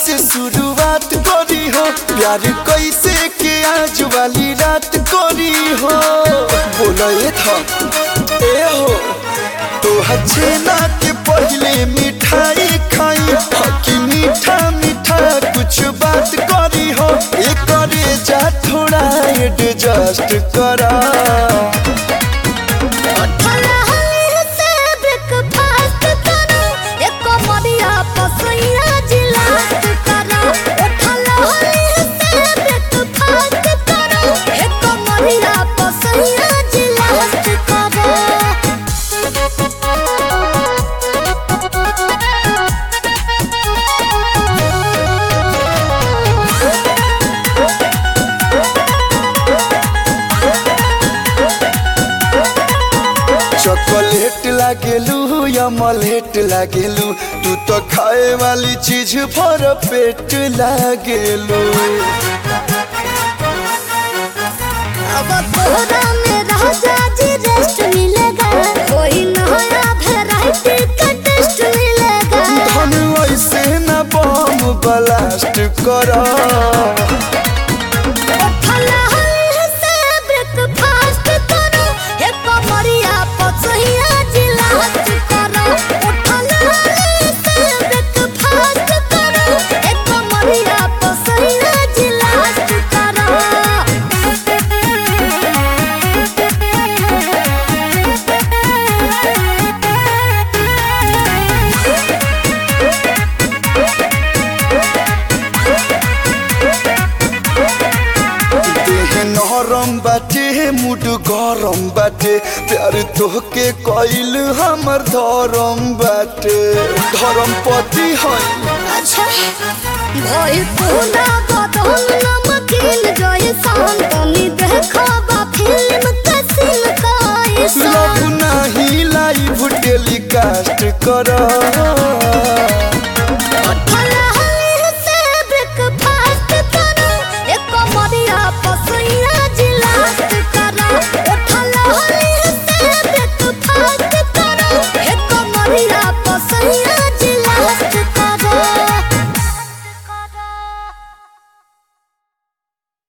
से शुरुआत करी हो प्यार कैसे के आज वाली रात करी हो बोला ये था ए हो तो छेना के पहले मिठाई खाई हकी मीठा मीठा कुछ बात करी हो ये करे जा थोड़ा एडजस्ट करा उठला हली से ब्रेकफास्ट करो एक मरिया पसैया जिलास्ट करो उठला हली से ब्रेकफास्ट करो एक मरिया पसैया जिलास्ट करो चॉकलेट लागेलू या मलेट लागेलू तू तो खाए वाली चीज भर पेट लागेलू अब तोहरा में राजा जी रेस्ट मिलेगा कोई नया वैरायटी का टेस्ट मिलेगा धन ऐसे न बम ब्लास्ट कर उठला हली से ब्रेकफास्ट करो एक मरिया पसैया जिलास्ट करो उठला हली से ब्रेकफास्ट करो एक मरिया पसैया जिलास्ट देह नरम बाटे मुड गरम बाटे प्यार तोहके कइल हमर धरम बाटे धरम पति है अच्छा भइल पूरा बदन नमकीन